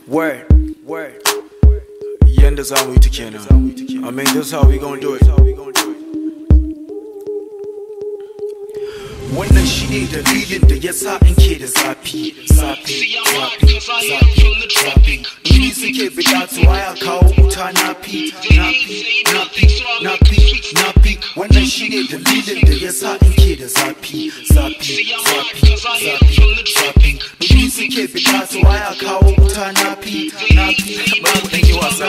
Word, word. Yanda za mu yi ta kenan. I mean, this how we gonna do it. Wannan shi ne dalilin da ya sa in ke da zafi, zafi, zafi, zafi, zafi. Ni suke bida to waya kawo wuta na fi, na fi, na fi, na fi, na fi. Wannan shi ne dalilin da ya sa in ke da zafi, zafi, zafi, zafi, zafi. Ni suke bida to waya kawo wuta na fi, na fi, ba mu ɗan yi wasa.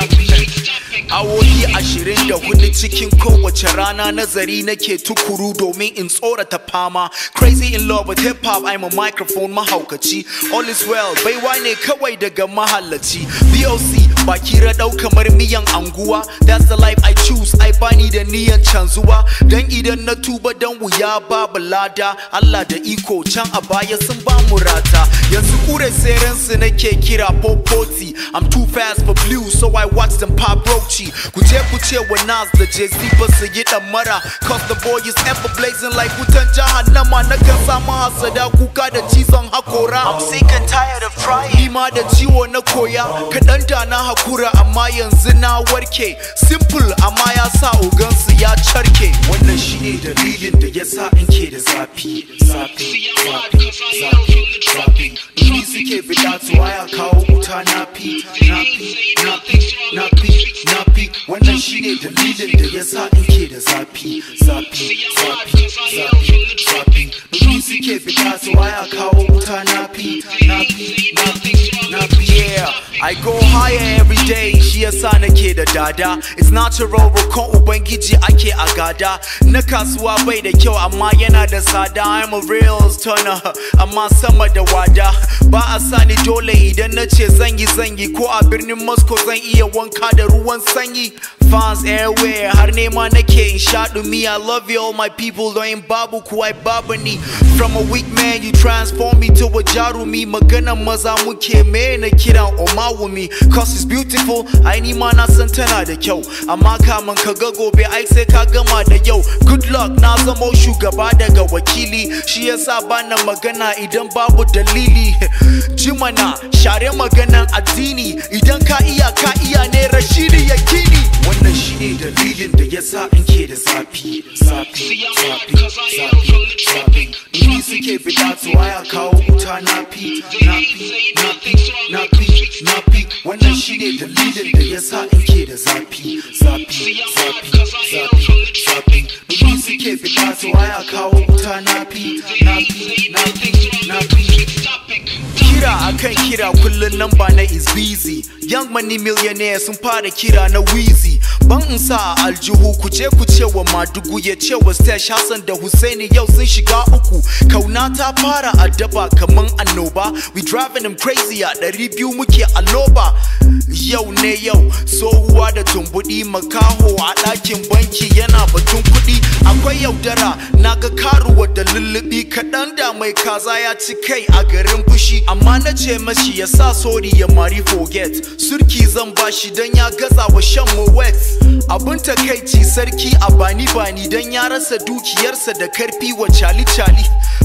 Awoyi ashirin da hudu cikin kowace rana nazari nake tukuru domin in tsorata fama Crazy in love with hip hop I'm a microphone mahaukaci All is well baiwa ne kawai daga mahallaci BOC baki raɗau kamar miyan anguwa That's the life I choose I bani da niyan canzuwa Dan idan na tuba dan wuya babu lada Allah da iko can a baya sun ba mu rata Yanzu kure serensu nake kira popoti I'm too fast for blue so I watch them pop roachy Ku je ku ce wa Nas da Jay-Z ba su yi mara Cause the boy is ever blazing like wutan jahannama Na kan samu hasada kuka da cizon hakora I'm sick and tired of trying Ni ma da ciwo na koya Kaɗan da na hakura amma yanzu na warke Simple amma ya sa ogansu ya carke Wannan shi ne dalilin da ya sa in ke da zafi Zafi, zafi, zafi, zafi Ni suke bida to waya kawo wuta na fi Na fi, na fi, na fi, na fi Wannan shi ne dalilin da ya sa in ke da zafi Zafi, zafi, zafi, zafi Ni suke bida to waya kawo wuta na fi Na fi, na fi, na fi Yeah, I go higher every day shi yasa nake da dada It's natural roƙon ubangiji ake a gada Na kasuwa bai da kyau amma yana da tsada I'm a real stunner amma sama da wada Ba a sani dole idan na ce zan yi zan yi Ko a birnin Moscow zan iya wanka da ruwan sanyi Fans everywhere har nema nake in sha dumi I love you all my people don babu kuwa babu ni From a weak man you transform me to a jarumi Maganan maza muke me na kiran omawumi Cause it's beautiful ai ni ma na san tana da kyau Amma kamun ka ga gobe ai sai ka gama da yau Good luck na zamo shugaba daga wakili Shi yasa bana magana idan babu dalili Jimana share maganan addini Idan ka iya ka iya ne Rashidi Yakini Wannan shi ne dalilin da ya sa in ke da zafi Zafi, zafi, zafi, zafi Ni suke bida to waya kawo wuta na fi Na fi, na fi, na fi, na fi Wannan shi ne dalilin da ya sa in ke da zafi Zafi, zafi, zafi, zafi Ni suke bida to waya kawo wuta na fi Na fi, na fi, na fi Kira akan kira kullun namba na is busy Young money millionaire sun fara kira na wheezy Ban in sa a aljihu ku je ku ce wa Madugu ya ce wa Stash Hassan da Husaini yau sun shiga uku Kauna ta fara addaba kaman annoba We driving them crazy a ɗari biyu muke a loba Yau ne yau tsohuwa da tumbuɗi makaho a ɗakin banki yana batun kuɗi Akwai yaudara naga karuwa da lullubi kaɗan da mai kaza ya ci kai a garin fushi Amma na ce mashi ya sa sori ya mari forget Surki zan bashi don ya gaza wa shan mu wet Abin takaici sarki a bani bani don ya rasa dukiyarsa da karfi wa cali cali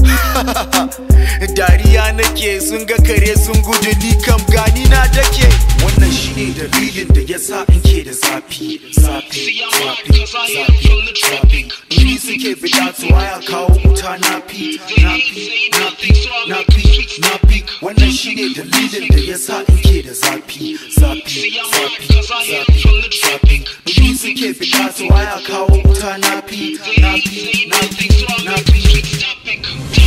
Dariya nake sun ga kare sun gudu ni kam gani na dake Wannan shine dalilin da ya sa in ke da zafi Zafi, zafi, zafi, zafi Ni suke bida to waya kawo wuta na fi Na fi, na fi, na fi, na fi Wannan shine dalilin da ya sa in ke da zafi Zafi, zafi, zafi, zafi Ni suke bida to waya kawo wuta na fi Na fi, na fi, na fi